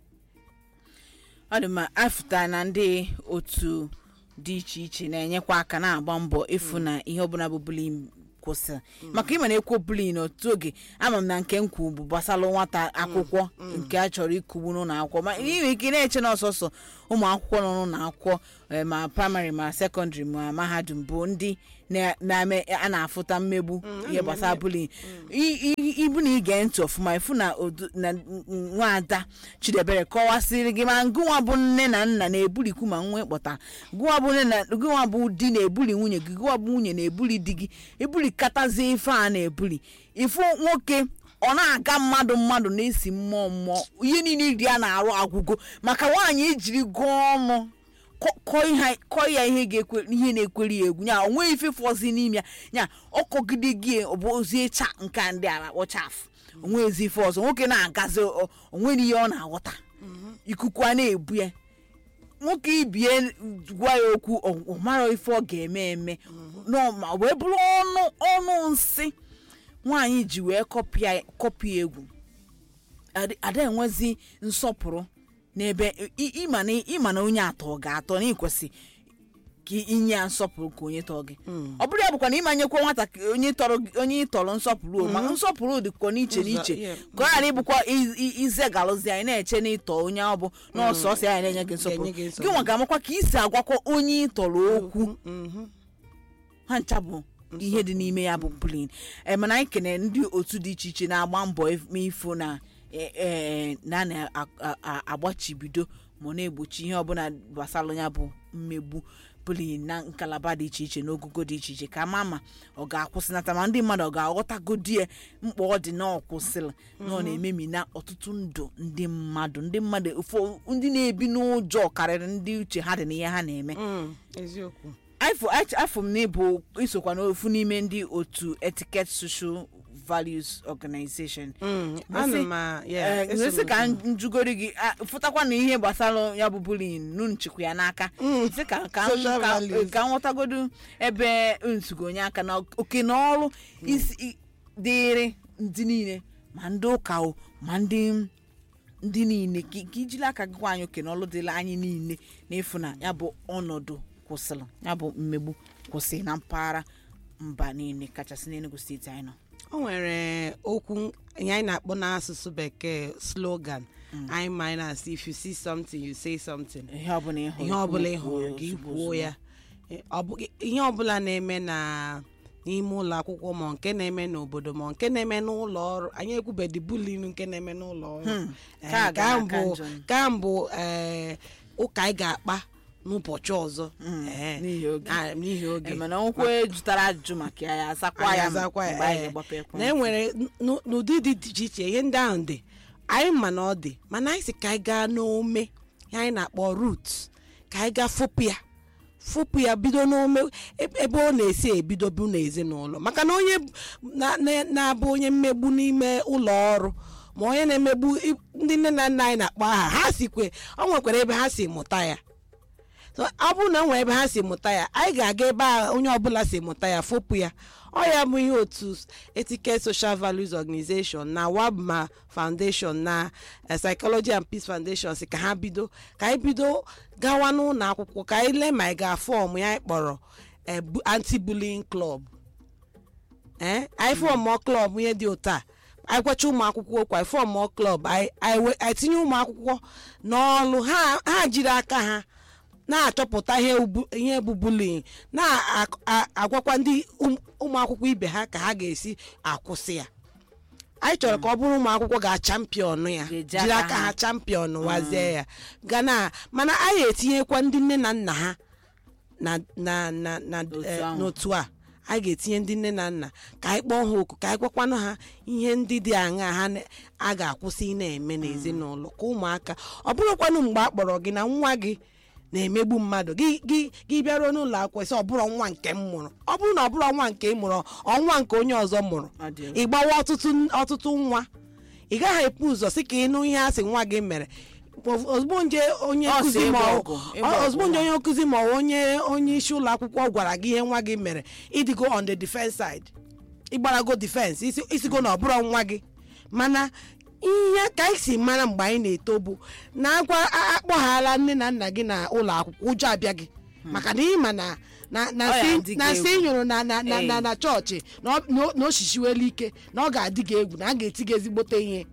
S1: ọ dị mma afụta na ndị otu dị iche iche na-enyekwa aka na-agba mbọ ịfụ na ihe ọbụla bụ bullying kwụsịrị maka ịma na-ekwu bullying n'otu oge ama m na nke m kwu bụ gbasara nwata akwụkwọ nke a chọrọ ikugbu n'ụlọ akwụkwọ ma ị nwere ike na-eche na ọsọsọ ụmụ akwụkwọ nọ n'ụlọ akwụkwọ eh, ma praịmarị ma sekọndịrị ma mahadum bụ ndị na- na-eme a na-afụta mmegbu ihe gbasara bullying I- i- ibu na ige ntị ọfụma ịfụ na odu- na nwaada chidebere kọwasịrị gị ma gụnwa bụ nne na nna na-ebulikwu ma nwa ịkpọta gụnwa bụ nne na gụnwa bụ di na-ebuli nwunye gị gụnwa bụ nwunye na-ebuli di gị ebulikatazie ife a na-ebuli ifu nwoke ọ na-aga mmadụ mmadụ na-esi mmụọ mmụọ ihe niile iri a na-arụ agwụgo maka nwaanyị ejiri gụọ ọnụ kọ- kọọ ihe- kọọ ya ihe ga-ekwe ihe na-ekweri ya egwu nya o nweghị ife fọzi n'ime ya nya ọkọgide gị ọ bụ ozi ịcha nke a ndị a kpọchafụ onwezi ife ọzọ nwoke na-agazi o- o nwere ihe ọ na-aghọta ikuku a na-ebu ya nwoke ibie gwa ya okwu ọ- ọ mara ife ọ ga-eme eme nọ ma wee bụrụ ọnụ ọnụ nsị nwaanyị ji wee kọpịa kọpịa egwu Ada- ada enwezi nsọpụrụ n'ebe ị- ịma na ịma na onye atọ ga-atọ na ịkwesị ka inye ya nsọpụrụ ka onye tọọ gị ọ bụrụ ya bụkwa na ịmanyekwa nwata ka onye tọrọ gị- onye ịtọrọ nsọpụrụ o, maka nsọpụrụ dịkwa n'iche
S2: Ụzọ,
S1: n'iche
S2: yeah.
S1: ka ọ ghara ịbụkwa i- i- ize galụzi anyị na-eche na ịtọ onye ọ bụ na ọsọsọ ya na-enye gị nsọpụrụ
S2: Ga-enye gị
S1: gị nwa ga-amakwa ka isi agwakwa onye ịtọrọ okwu
S2: Mhm.
S1: ha ncha bụ ihe dị n'ime ya bụ bullying ee mana anyị kene ndị otu dị iche iche na-agba mbọ if- ifo na e- e- na a na-agbachibido ma na-egbochi ihe ọbụla gbasara ya bụ mmegbu bullying na ngalaba dị iche iche n'ogogo dị iche iche ka ma ma ọ ga-akwụsịnata ma ndị mmadụ ọ ga-aghọtagodi ya mkpa ọ dị na ọ kwụsịrị na ọ na-ememi na ọtụtụ ndụ ndị mmadụ ndị mmadụ ụfọ- ndị na-ebi n'ụjọ karịrị ndị uche ha dị n'ihe ha na-eme
S2: Mm, eziokwu
S1: afọ afọ m na ịbụ isokwa n'ofu n'ime ndị otu etiquette social values organization
S2: Mm,
S1: Gosi-
S2: ana m a- yeah,
S1: Eh,
S2: eso
S1: gosi
S2: m
S1: ka
S2: ụzọ.
S1: njugori gị ah, fụtakwa na ihe gbasara ya bụ bullying nu nchịkwa ya n'aka sị ka ka m-
S2: Social
S1: ka-
S2: values.
S1: ka m nghọtagodu ebe nsugo onye aka na oke na ọrụ isi i- dịịrị ndị niile ma ndị ụka o ma ndị ndị niile ka ka ijiri aka gị gwa anyị oke na ọrụ dịrị anyị niile n'efu na ya bụ ọnọdụ kwụsịrị ya bụ mmegbu kwụsị na mpaghara mba niile kachasị n'Enugu steeti anyị nọ
S2: o nwere okwu ihe anyị na-akpọ n'asụsụ bekee slogan anyị ma na-asị if you see something you say something
S1: ihe ọbụla ị hụrụ
S2: ihe ọbụla ị
S1: kwuo
S2: hụrụ gị
S1: ozugbo
S2: kwuo
S1: ozugbo.
S2: ya Eh, ọ bụ- ihe ọbụla na-eme na n'ime ụlọ akwụkwọ ma nke na-eme n'obodo ma nke na-eme n'ụlọ ọrụ anyị ekwubedi bulin nke na-eme n'ụlọ ọrụ
S1: Hmm,
S2: Eh,
S1: ka a
S2: ka
S1: ga-aka
S2: mbụ
S1: njọ.
S2: ka mbụ eh, ụka anyị ga-akpa n'ụbọchị ọzọ
S1: Mm,
S2: Eh,
S1: n'ihi oge.
S2: ah, n'ihi oge
S1: Eh, mana okwu ejutara ajụjụ maka ya ya azakwa
S2: anyị
S1: ya
S2: azakwa ya,
S1: mgbe anyị
S2: eh,
S1: ga-agbapụ ekwentị.
S2: na enwere n- n'ụdị dị iche iche ihe ndị ahụ dị anyị ma na ọ dị mana anyị si ka anyị gaa n'ome ihe anyị na-akpọ rut ka anyị gaa fopụ ya fopụ ya bido n'ome ebe ebe ọ na-esi ebido bụ n'ezinụlọ maka na onye na- na- na-abụ onye mmegbu n'ime ụlọ ọrụ ma onye na-emegbu i- ndị nne na nna anyị na-akpọ aha ha sikwe ọ nwekwara ebe ha si mụta ya so ọ bụrụ na nwee ebe ha si mụta ya anyị ga-aga ebe a onye ọbụla si mụta ya fopụ ya ọ ya bụ ihe otu etiquette social values organization na wabma foundation na eh, psychology and peace foundation si ka ha bido ka anyị bido gawa n'ụlọ akwụkwọ ka anyị lee ma anyị ga-afọm ya anyị kpọrọ eh, bu- anti-bullying club ee anyị fọmụọ klọb ihe dị ụtọ a anyị gwacha ụmụ akwụkwọ okwu anyị fọmụọ klọb anyị anyị we- anyị tinye ụmụ akwụkwọ n'ọlụ ha ha jiri aka ha na-achọpụta ihe ubu- ihe bụ bullying na-agwakwa ndị ụm- ụmụ akwụkwọ ibe ha ka ha ga-esi akwụsị ya anyị chọrọ ka ọ bụrụ ụmụ akwụkwọ ga-champion ya
S1: Ga-eji
S2: jiri
S1: aka
S2: aka
S1: ha.
S2: ha champion wazie ya gana mana anyị etinyekwa ndị nne na nna ha na na na na
S1: Otu
S2: eh,
S1: ahụ.
S2: n'otu a anyị ga-etinye ndị nne na nna ka anyị kpọọ ha oku ka anyị gwakwanụ ha ihe ndị dị aṅa ha na- a ga-akwụsị ị na-eme n'ezinụlọ ka ụmụaka ọ bụrụkwanụ mgbe a kpọrọ gị na nwa gị na-emegbu mmadụ gị gị gị bịaruo n'ụlọ akwụkwọ sị ọ bụrụ nwa nke m mụrụ ọ bụrụ na ọ bụrụ nwa nke ị mụrụ ọnwa nke onye ọzọ mụrụ
S1: Ọ dị
S2: ị gbawa ọtụtụ ọtụtụ nwa ị gaghị epu ụzọ sị ka ịnụ ihe a sị nwa gị mere ozugbo nje onye
S1: Ọ sị
S2: nkụzi ma
S1: ịgba
S2: ọ-
S1: ọgụ, ịgba
S2: ọ- ozugbo
S1: ọgụ
S2: nje
S1: ha.
S2: onye nkụzi ma ọ onye onye isi ụlọ akwụkwọ gwara gị ihe nwa gị mere ịdịgo on the defense side ịgbarago defense isi- isigo na ọ bụrụ nwa gị mana ihe ka anyị si mara mgbe anyị na-eto bụ na agwa a- akpọghala nne na nna gị na ụlọ akwụkwọ ụjọ abịa gị maka na ịma na na na
S1: Ọ ya
S2: si
S1: adị gị
S2: na si
S1: egwu.
S2: nyụrụ na na na na
S1: Ee.
S2: na chọọchị na ọ- na o- na o shishiwela ike na ọ ga-adị gị egwu na a ga-eti gị ezigbote ihe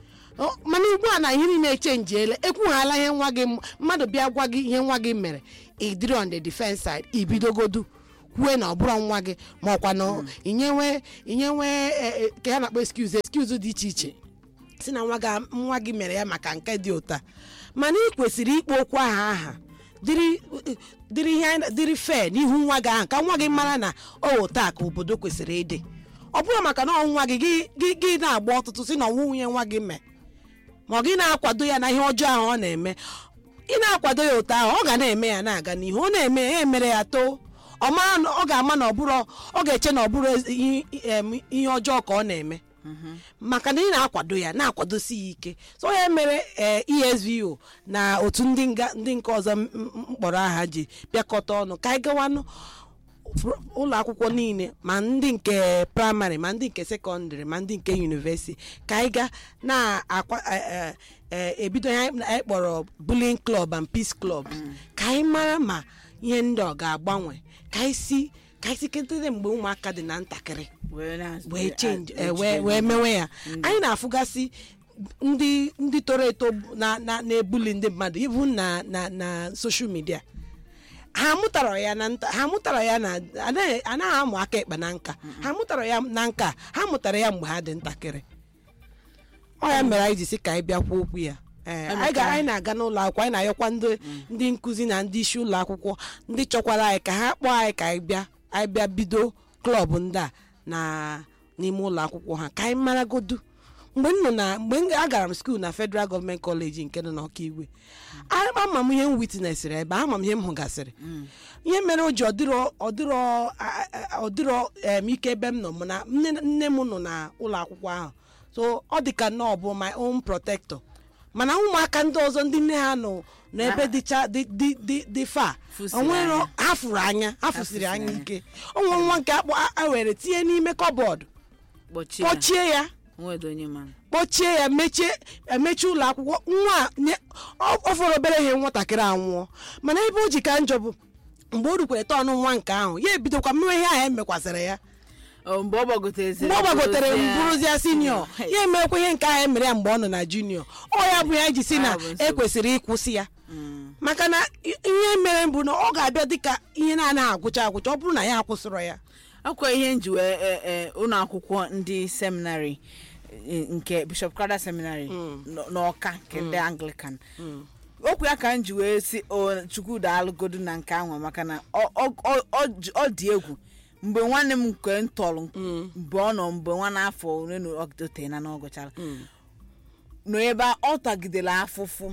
S2: Ọ, mana ugbu a na ihe niile echenjiela ekwughala ihe nwa gị m- mmadụ bịa gwa gị ihe nwa gị mere ịdịrị on the defense side ibidogodu kwue na ọ bụrụ nwa gị ma ọkwa na inyewe inyewe eh, eh, ka ya na-akpọ excuse excuse dị iche iche si na nwa gị nwa gị mere ya maka nke dị ụta mana ị kwesịrị ikpo okwu aha aha dịrị dịrị ihe anyị- dịrị fe n'ihu nwa gị ahụ ka nwa gị mara na o taa ka obodo kwesịrị ịdị ọ bụrụ maka na ọ nwa gị gị- gị gị na-agba ọtụtụ si na ọnwụ nwunye nwa gị mee ma ọ gị na-akwado ya na ihe ọjọọ ahụ ọ na-eme ị na-akwado ya otu ahụ ọ ga na-eme ya na-aga n'ihu ọ na-eme ya emere ya too ọ mara na ọ ga-ama na ọ bụrụ ọ ga-eche na ọ bụrụ ezi- ihe em, ihe ọjọọ ka ọ na-eme maka na ị na-akwado ya na-akwadosi ya ike so ya mere ee esvo na otu ndị nga ndị nke ọzọ m- m- mkpọrọ aha ji bịakọta ọnụ ka anyị gawanụ fr- ụlọ akwụkwọ niile ma ndị nke praịmarị ma ndị nke sekọndịrị ma ndị nke yunivesiti ka anyị ga na-akwa eh, eh, eh, ebido ihe anyị anyị kpọrọ bullying club and peace club ka anyị mara ma ihe ndị ọ ga-agbanwe ka anyị si ka anyị si ketere mgbe ụmụaka dị na ntakịrị
S1: wee na-
S2: wee change
S1: a-
S2: eh, wee wee mewe ya anyị na-afụgasị ndị ndị toro eto na na na-ebuli ndị mmadụ ibu na na na soshal midia ha mụtara ya na nta ha mụtara ya na anaghị anaghị amụ aka ịkpa na nka ha mụtara ya na nka ha mụtara ya mgbe ha dị ntakịrị ọ ya mere anyị ji sị ka anyị bịakwa okwu ya ee anyị ga anyị na-aga n'ụlọ akwụkwọ anyị na-ayọkwa ndị ndị nkụzi na ndị isi ụlọ akwụkwọ ndị chọkwara anyị ka ha kpọọ anyị ka anyị bịa anyị bịa bido klọb ndị a na n'ime ụlọ akwụkwọ ha ka anyị maragodu mgbe m nọ na mgbe m- agara m skuul na federal gọọmenti kọleji nke nọ n'ọkaigwe a- ama m ihe m witnesịrị ebe a, ama m ihe m hụgasịrị ihe mere o ji ọdịrọ ọdịrọ a- a- ọdịrọ em, ike ebe m nọ mụ na nne nne m nọ na ụlọ akwụkwọ ahụ so ọ dị ka nnọọ bụ my own protector mana ụmụaka ndị ọzọ ndị nne ha nọ n'ebe dịcha dị dị dị dị fa
S1: Fụsiri
S2: onwere
S1: anya.
S2: ha fụrụ anya ha fụsiri
S1: fụsiri
S2: anya
S1: anya.
S2: ike onwe nwa nke akpọ a- a were tinye n'ime kọbọd
S1: kpọchie ya.
S2: kpọchie ya
S1: nwedo onye ma
S2: kpọchie ya mechie emechi ụlọ akwụkwọ nwa a nye- ọ ọ fọrọ obere ihe nwatakịrị anwụọ mana ebe o ji ka njọ bụ mgbe o rukwere tọnụ nwa nke ahụ ya ebidokwa mmewe ihe ahụ emekwasịrị ya
S1: Ọ, mgbe ọ gbagotere
S2: mgbe ọ gbagotere mbụrụzia sinio ya emekwa ihe nke ahụ emere ya mgbe ọ nọ na junio ọ ya bụ ya ji si na
S1: Ya bụ nsogbu.
S2: ekwesịrị ịkwụsị ya maka na i- ihe mere bụ na ọ ga-abịa dịka ihe na-anaghị agwụcha agwụcha ọ bụrụ na ya akwụsịrọ ya
S1: akwa ihe nji wee e- e, ụlọ akwụkwọ ndị seminarị e, nke bishop crowder seminary nọ- n'ọka nke ndị anglican okwu ya ka m ji wee si o chukwuda alụgodu na nke ahụ maka na ọ- ọ- ọ- ọ ji- ọ dị egwu mgbe nwanne m nke m tọrọ mgbe ọ nọ mgbe nwa n'afọ ole na otena na ọgụchara nọ ebe a, ọ tagidere afụfụ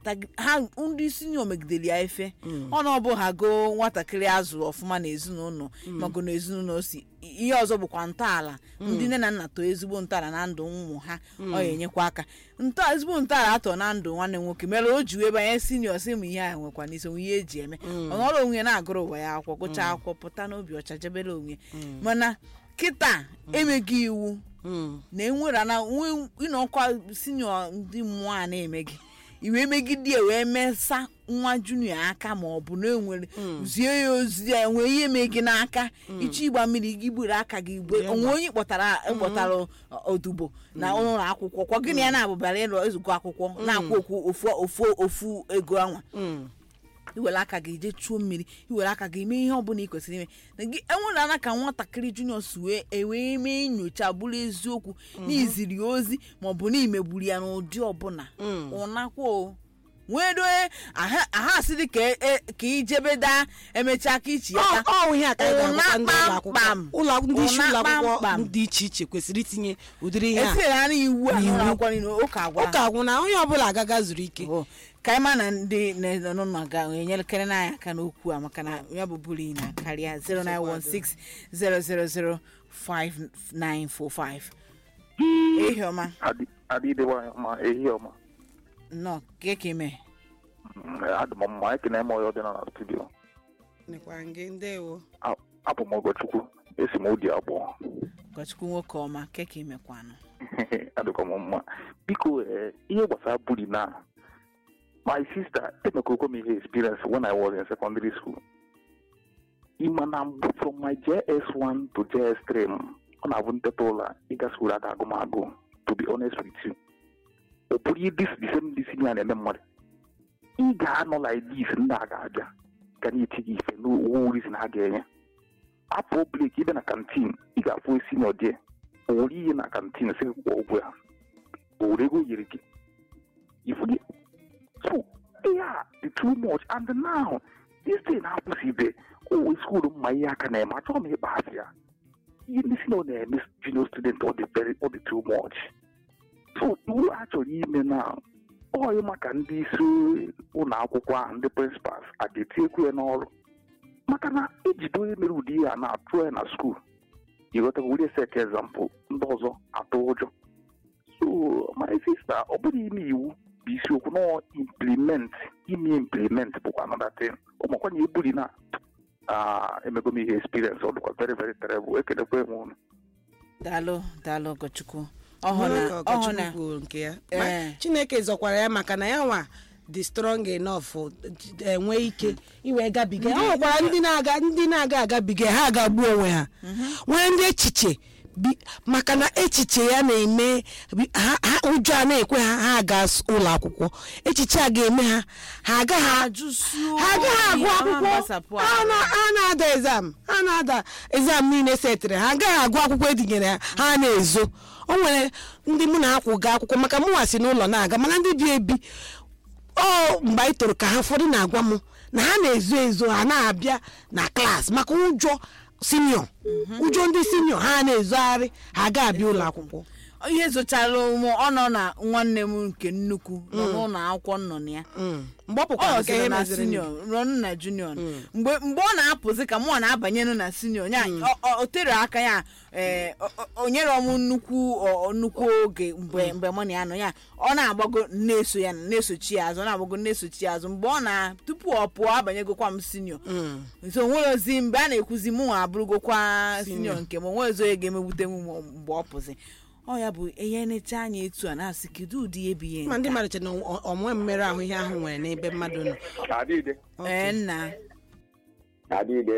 S1: tag- ha ndị sinio megidere ya efe ọnụ ọbụ ha go nwatakịrị azụrụ ọfụma n'ezinụlọ mago n'ezinụlọ si ihe ọzọ bụkwa ntọala ndị nne na nna too ezigbo ntọala na ndụ ụmụ ha ọ ya enyekwa aka ntọ ezigbo ntọala atọ na ndụ nwanne m nwoke mere o ji wee banye sinio si m ihe a nwekwa n'isi onwe ihe eji eme ọ nọrọ onwe ya na-agụrụ ụwa ya akwụkwọ gụchaa akwụkwọ pụta n'obi ọcha jebere onwe mana kịta emeghị iwu
S2: Mm.
S1: na enwere na nwe ịnọkwa sinio ndị mmụọ a na-eme gị iwe megide ya wee mesa nwa junior aka ma ọ bụ na enwere zie ya ozi ya nwee ihe mee gị n'aka ịchọ ịgba mmiri gị gburu aka gị gbe onwe onye kpọtara kpọtara odubo na ụlọ akwụkwọ kwa gịnị ya na-abụbara ịlụ ezukọ akwụkwọ na-akwụ okwu ofu ofu ofu ego anwa
S2: Mm.
S1: iwere aka gị jee chuo mmiri iwere aka gị mee ihe ọbụla ị kwesịrị ime na gị enwere ana ka nwatakịrị junior si wee ewee mee nyocha bụrụ eziokwu n'iziri ya ozi maọbụ na imegburu ya n'ụdị ọbụla ụnakwa o nwee doe aha aha asị dị ka e- ka ijebe daa emechaa ka ichi ya
S2: ọ
S1: taa.
S2: ọ ihe a ka anyị ga-agwakwa ndị ụlọ akwụkwọ
S1: Ụna
S2: ụlọ akwụkwọ ndị isi
S1: Ụna
S2: ụlọ akwụkwọ
S1: kpamkpam.
S2: dị iche iche kwesịrị itinye ụdịrị ihe a
S1: etinyere na iwu a
S2: N'iwu.
S1: n'ụlọ akwụkwọ niile ụka agwara
S2: ụka gwụ na onye ọbụla agaga zuru ike
S1: Bụ, ka anyị ma na ndị nọ ga-enyekere n'anyị aka n'okwu a maka na ya bụ bụrụ na karịa 09160005945 ehi ọma
S3: adịdewa ma ehi ọma
S1: nnọọ ka ka ime
S3: Mm, adị m mma ekene m onye ọdịna na studio
S2: nekwa gị ndewo
S3: A- abụ m Ogochukwu esi m ụdị abụọ
S1: ụkọchukwu nwoke ọma ka ka imekwanụ
S3: adịkwa m mma biko eh, ihe gbasara buli na my sister emekọkọ m ihe experience when I was in secondary school ịma na mbụ from my JS1 to JS3 m, ọ na-abụ nteta ụlọ ịga skuul aga agụmagụ to be honest with you ọ bụrụ ihe dis the same dis ya na-eme mmadụ ị ga-anọ like this ndị a ga-abịa ga na-eti gị ife n'owu reason ha ga-enye apụ blek ịbịa na kantin ị ga-afụ senior die o were ihe na kantin sị gị kwụọ ụgwọ ya o were ego yiri gị ifu gị so ihe a dị too much and now this thing na-akwụsịbe o skuul mma ihe aka na-eme achọghị m ịkpa asị ya ihe ndị senior na-eme junior student ọ dị very ọ dị too much so iwu a chọrọ ime na ọyị maka ndị isi ụlọ akwụkwọ ahụ ndị prịnsịpals a ga-etinyekwu ya n'ọrụ maka na ejide onye mere ụdị ihe a na-atụ ya na skuul ịghọtago were set example ndị ọzọ atụ ụjọ so my sister ọ bụrụ ime iwu bụ isiokwu na implement ime implement bụkwa another thing ụmụkwanye ebuli na ah, emego m ihe experience ọ dịkwa very very terrible ekelekwa enwe unu
S1: daalụ daalụ ụkọchukwu
S2: Ọhụrụ ka
S1: ọhụna
S2: Ọkachukwu
S1: ọhụna
S2: kwuru nke ya
S1: Ee.
S2: Ma chineke zọkwara ya maka na ya nwa dị strong enough enwe ike iwee gabiga ọ nwekwara ndị na-aga ndị na-aga agabiga ha agagbuo onwe ha nwere ndị echiche bi- maka na echiche ya na-eme bi- ha ha- ụjọ a na-ekwe ha ha aga s- ụlọ akwụkwọ echiche a ga-eme ha ha agaghị
S1: ajụsụ
S2: ha agaghị agụ
S1: oyi, ama
S2: akwụkwọ
S1: gbasapụ
S2: ha
S1: ahụ.
S2: na- ha na-ada exam ha na-ada exam niile setịrị ha agaghị agụ akwụkwọ edinyere ha ha na-ezo o nwere ndị mụ na ha kwụ gaa akwụkwọ maka mụnwa si n'ụlọ na-aga mana ndị bi ebi ọ mgbe anyị toro ka ha ụfọdụ na-agwa m na ha na-ezo ezo ha na-abịa na klaasị maka ụjọ sinio ụjọ ndị sinio ha na-ezogharị ha ga-abịa ụlọ akwụkwọ
S1: ihe zochara ụmụ ọ nọ na nwanne m nke nnukwu nọ n'ụlọ akwụkwọ nọ na ya
S2: Mm. mgbe ọ
S1: ọ
S2: pụkwara nke ihe
S1: nọziri na
S2: meziri
S1: sinio rụọ na junior mgbe mgbe ọ na-apụzi ka mụ na-abanyenu na sinio ya ọ- ọ- o tere aka ya ee, o- o- o nyere m nnukwu ọ- nnukwu oge mgbe mgbe mụ na ya nọ ya ọ na-agbago na-eso ya na-esochi ya azụ ọ na-agbago na-esochi ya azụ mgbe ọ na tupu ọ pụọ abanyegokwa m sinio nso onwere ozi mgbe a na-ekwuzi mụ nwa abụrụgokwa sinio nke m onwere ozi onye ga-emegbute m ma- mgbe ọ pụzi ọ ya bụ ihe necha anya etu a na-asị kedu ụdị ihe bụ ihe
S2: ma ndị
S1: nke a?
S2: mmadụ che na ọ- ọnwe mmerụ ahụ ihe ahụ nwere n'ebe mmadụ nọ
S4: Adịde,
S1: ee nna
S4: adịde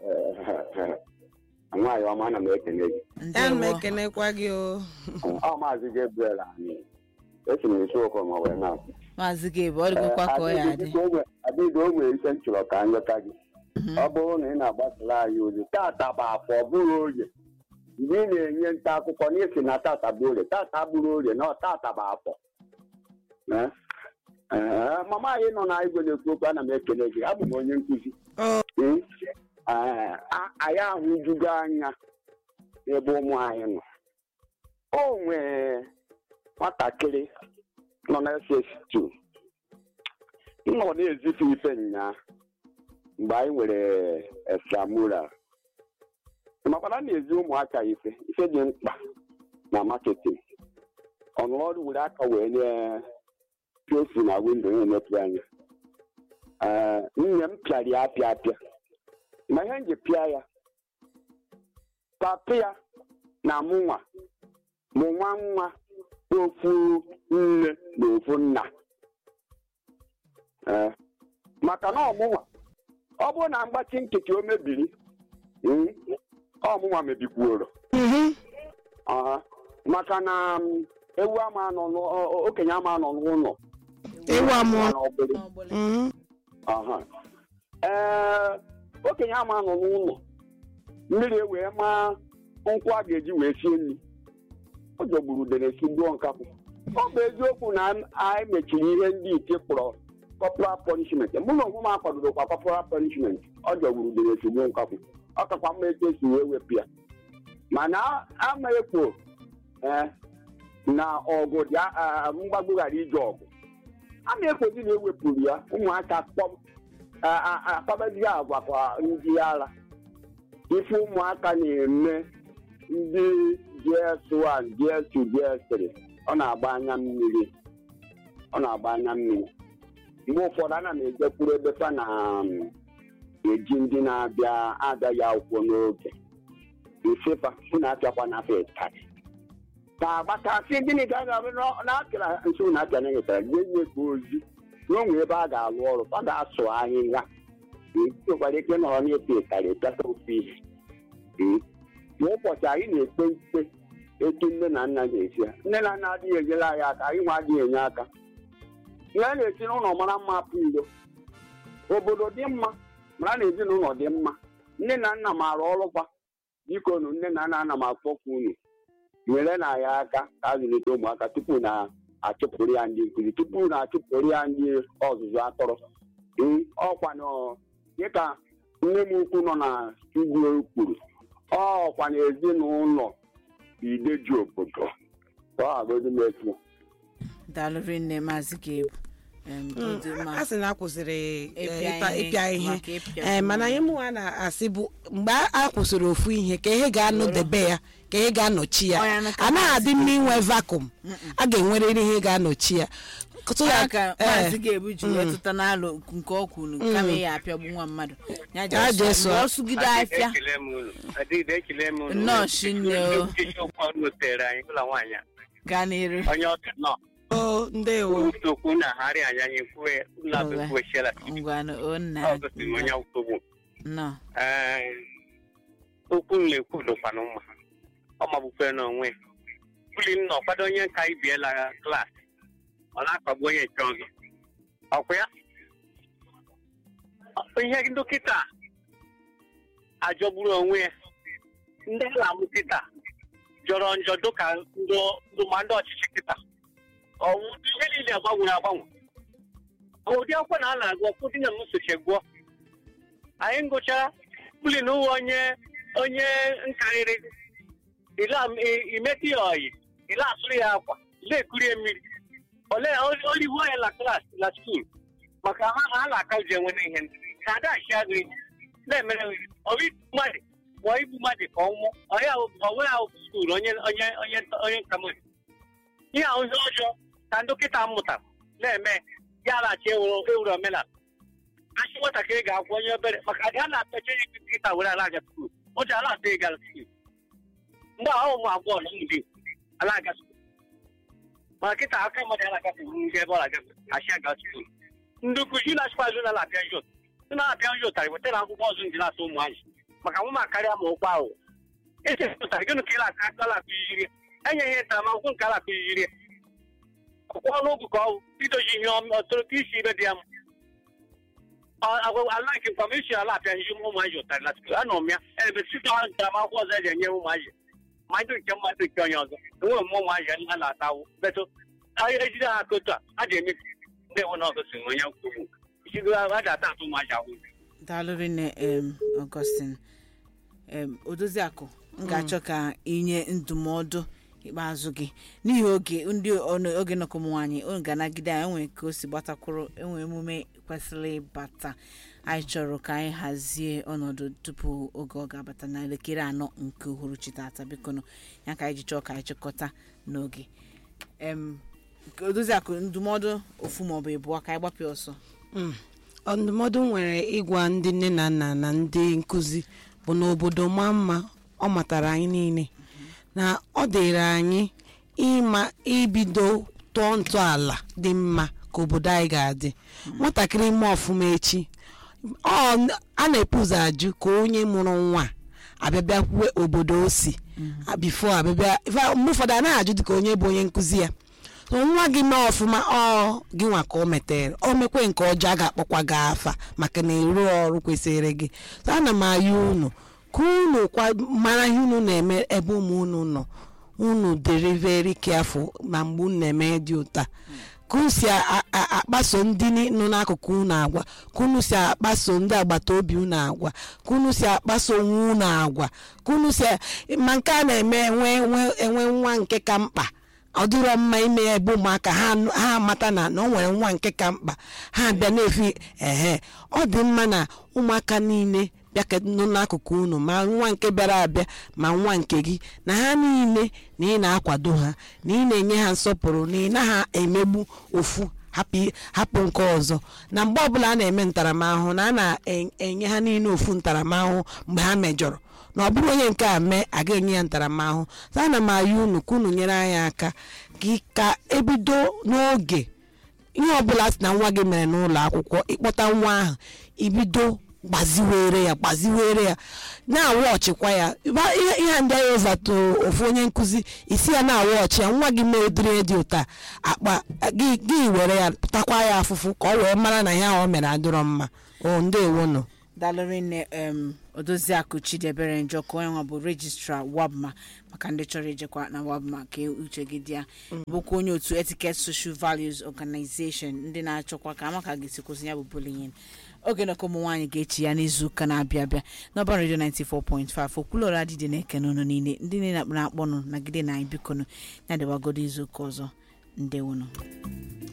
S4: nwaanyị ọma ana m ekele gị.
S2: ya na m
S1: ndewo
S2: ekenekwa gị o
S4: Ọ maazị Gabriel anyị. Esi m isi ụkọ ma wee na-apụ.
S1: maazị gabe ọ dịgokwa ka ọ ya adị
S4: Adịde o nwere ike m chọrọ ka m lọta gị. Ọ bụrụ na ị na-agbasara anyị ozi tata bụ afọ ọ bụrụ oye mgbe ị na-enye nta akụkọ n'isi na tata bụ orie tata bụrụ orie na ọ tata bụ afọ Eh? Eh, mama anyị nọ na igwe na-ekwu okwu ana m ekele gị abụ m onye nkụzi
S2: Ọ,
S4: Mm. Eh, a- anyị ahụjugo anya n'ebe ụmụ anyị nọ o nwere nwatakịrị nọ na ss2 m nọ na-ezife ife nnyaa mgbe anyị nwere extramural makwana na-ezi ụmụaka ife ife dị mkpa na marketing ọnụ ọrụ were aka wee nye piosi na windo na-emepe anya Ee, nne m pịara ya apịa apịa ma ihe m ji pịa ya papa ya na mụnwa mụ nwa nwa ofu nne na ofu nna Ee, maka na ọmụnwa ọ bụrụ na mgbachi nkịtị o mebiri mm, ọmụnwa mebikwuoro
S2: Mhm.
S4: Aha. maka na mm, ewu ama nọ n'ụ- o- o- okenye ama nọ n'ụlọ
S2: ewu amụọ
S4: n'ọgbụlị.
S1: n'ọgbụlị.
S2: Mhm.
S4: Aha. ee okenye ama nọ n'ụlọ mmiri wee maa nkwụ a ga-eji wee sie nri ọ jọgburu udene si gbuo nkapụ ọ bụ eziokwu na anyị mechiri ihe ndị ite kpọrọ corporal punishment mụ na onwe m akwadoro kwa corporal punishment ọ jọgburu udene si gbuo nkapụ ọ kakwa mma etu esi wee wepụ ya mana ama ekwo ee na ọgụ dị a- a- mgbagbo ghara ije ọgụ ama ekwozi na ewepụrụ ya ụmụaka kpọm akpabazi agwa kwa ndị ara ife ụmụaka na-eme ndị gs1 gs2 gs3 ọ na-agba anya mmiri ọ na-agba anya mmiri mgbe ụfọdụ ana m ejekwuru ebe fa na um, eji ndị na-abịa abịaghị akwụkwọ n'oge ifefa ụ na-apịakwa na afa ịtarị ka agbatasị gịnị ka a ga-abụ na-apịara nso na-apịa na ịtara ga-enye ka ozi na onwe ebe a ga-alụ ọrụ ọ ga-asụ ahịhịa Ee, nwekwara ike nọrọ na-epe ịtarị pịata ofe ihe Ee. ma ụbọchị anyị na-ekpe ikpe etu nne na nna ga-esi ya nne na nna adịghị enyere anyị aka anyị nwa adịghị enye aka ihe a na-esi n'ụlọ mara mma pụ iro obodo dị mma mara na ezinụlọ dị mma nne na nna maara ọrụ kwa biko nụ nne na nna ana m akpọkwu unu nyere na ya aka ka a zụlite ụmụaka tupu na achụpụrụ ya ndị nkụzi tupu na achụpụrụ ya ndị ọzụzụ atụrụ ee ọkwa na dịka nne m ukwu nọ na studio kwuru ọkwa na ezinụlọ ideji obodo ka ọ agodi m etu
S1: daalụ rinne maazị gabe Em, ọ dị mma.
S2: a sị na a kwụsịrị eh,
S1: Ịpịa
S2: ịpa-
S1: ihe,
S2: ịpịa ihe
S1: maka ịpịa
S2: Eh, mana ihe mụnwa na-asị bụ mgbe a kwụsịrị ofu ihe ka ihe ga-anọdebe ya ka ihe ga-anọchi ya
S1: Ọ ya na ka
S2: anaghị
S1: maazị
S2: adị mma inwe vakum a ga-enwerịrị ihe ga-anọchi ya So
S1: ya
S2: that,
S1: ka
S2: eh,
S1: maazị ga-ebu ji wee tụta n'alụ nke ọ kwuru kama ya apịagbu nwa mmadụ ya
S2: Ya
S1: ji
S2: jee
S1: ọsọ-
S2: sụọ.
S1: ọ sụgide afịa
S5: ekele m unu adịghị ekele m unu
S1: Nnọọ, Chinne o.
S5: Nkechi okwu ọnụ tere anyị ụlọ nwaanyị a
S1: gaa n'iru
S5: onye ọbịa nọ
S2: o ndewo
S5: okwu na-agharị anya anyị kwue ụlọ
S1: Ọwe.
S5: abụkwechela
S1: ngwanụ o nna
S5: ọ gosiri m onye akwụkwọ
S1: nọ
S5: okwu m na-ekwu dụkwanụ mma ọ magbukwe n'onwe buli m nọ kwado onye nka ibiela klaasị ọ na-akpagbu onye nke ọzọ ọkwa ya ihe dọkịta ajọgburu onwe ya ndị ala-amụ kịta jọrọ njọ dịka ndụmandụ ọchịchị kịta ọwụ ihe niile agbanwere agbanwe ụdị akwụkwọ na a na-agụ ụfọdụ na m soche gụọ anyị ngụchara buli na ụwa onye onye nkarịrị imeti ya ọyị ile asụrụ ya akwa ile ekurie mmiri ole olihu ya na klaasị na skuul maka ha ha na-aka ji enwe n'ihe ndị ka ada achị agụ ihe na-emere ọbụ mmadụ ma igbu mmadụ ka ọ nwụọ onwe ahụ skuul onye onye onye onye nkamori ihe ahụ ihe ọjọọ ka dọkịta mụtara na-eme ya na-achị ewuru omenala achị nwatakịrị ga-akwụ onye obere maka adị a na-apịacha onye nkịta were ala aga skuul o ji ala atọ ịga skuul mgbe ahụ ụmụ abụọ na ụmụ dị ala aga skuul mana kịta aka mmadụ ya na-agafe ndị ebe ọ na-agafe achị aga skuul ndị nkụzi na-achịkwa azụ na-apịa jot ndị na-apịa jot tara wetara akwụkwọ ọzọ ndị na-asa ụmụ anyị maka nwa m akarịa ma ụkwụ ahụ esi pụtara gịnị ka ịla aka ala akụziri enye ihe ntaramahụhụ nke ala akụziri ọkwụ ọnụ ụgụ ka ọ idozi ihe ọtụrụ ka isi ibe dị ya ala nke nkwa m isi ala apịa ihe ụmụ anyị ụtarị na skuul anọ m ya ebe site ntaramahụhụ ọzọ eji enye ụmụ anyị ma ndị nke mmadụ nke onye ọzọ enweghị m ụmụ anyị a na-atawụ betụ ejide ha aka otu a a ga-eme ndị nwe na ọgọsị onye kwuru isigo a ga-ata atụ ụmụ anyị ahụ
S1: daalụ rinne em Augustine em odoziakụ m ga-achọ ka inye ndụmọdụ ikpeazụ gị n'ihi oge ndị ọnụ- oge nnọkọ ụmụ nwaanyị unu ga-anagide anyị enwere ka o si gbatakwuru enwe emume kwesịrị ịbata anyị chọrọ ka anyị hazie ọnọdụ tupu oge ọ ga-abata na elekere anọ nke uhuruchi tata biko nụ ya ka anyị ji chọọ ka anyị chịkọta n'oge em odozi akụ ndụmọdụ ofu maọbụ ịbụọ ka anyị gbapịa ọsọ
S2: Mm. ndụmọdụ m nwere ịgwa ndị nne na nna na ndị nkụzi bụ na obodo maa mma ọ matara anyị niile na ọ dịrị anyị ịma ibido tụọ ntọala dị mma ka obodo anyị ga-adị nwatakịrị ime ọfụma echi ọ a na-epu ụzọ ajụ ka onye mụrụ nwa abịabịakwue obodo o si bifo abịabịa ife- mgbe ụfọdụ a naghị ajụ dịka onye bụ onye nkụzi ya so nwa gị mee ọfụma ọ gị nwa ka o metere o mekwe nke ọjọọ a ga-akpọkwa gị afa maka na ịrụ ọrụ kwesịrị gị so ana m ayọ unu ka unu kwa mara ihe unu na-eme ebe ụmụ unu nọ unu dịrị very careful ma mgbe unu na-eme dị ụta ka unu si a- a- akpaso ndị ni- nọ n'akụkụ unu agwa ka unu si akpaso ndị agbata obi unu agwa ka unu si akpaso onwe unu agwa ka unu si ma nke a na-eme enwe enwe- enwe nwa nke ka mkpa ọ dịrọ mma ime ya ebe ụmụaka ha nụ- ha amata na na o nwere nwa nke ka mkpa ha bịa na-efi ehe ọ dị mma na ụmụaka niile bịa nọ n'akụkụ unu ma nwa nke bịara abịa ma nwa nke gị na ha niile na ị na-akwado ha na ị na-enye ha nsọpụrụ na ị naghị emegbu ofu hapụ i- hapụ nke ọzọ na mgbe ọbụla a na-eme ntaramahụhụ na a na-enye ha niile ofu ntaramahụhụ mgbe ha mejọrọ na ọ bụrụ onye nke a mee a ga-enye ya ntaramahụhụ so ana m ayọ unu ka unu nyere anyị aka gị ka ebido n'oge ihe ọbụla si na nwa gị mere n'ụlọ akwụkwọ ịkpọta nwa ahụ ibido gbaziwere ya gbaziwere ya na-awa ọchịkwa ya Ba- ihe ihe a ndị anyị ụzatụ ofu onye nkụzi isi ya na-awa ọchị ya nwa gị mee ụdịrị dị ụta akpa gị gị were ya takwa ya afụfụ ka ọ wee mara na ihe ahụ o mere adịrọ mma o ndewonụ
S1: dalụrị nne em odoziakụ chidebere njọkọ onye nwa bụ rejistra wabma maka ndị chọrọ ijekwa na wabma ka uche gị dị ya bụkwa onye otu etiquette social values organization ndị na-achọkwa ka amaka ga-esi kwụsị ya bụ bullying oge nọkọ ụmụ nwaanyị ga-echi ya n'izu ụka na-abịa abịa n'ọba redio 94.5 okwulọra adịdị na-ekene ụnụ niile ndị niile na-akpọnụ nagide na anyị bikonu ya dịwagodo izu ụka ọzọ ndewonụ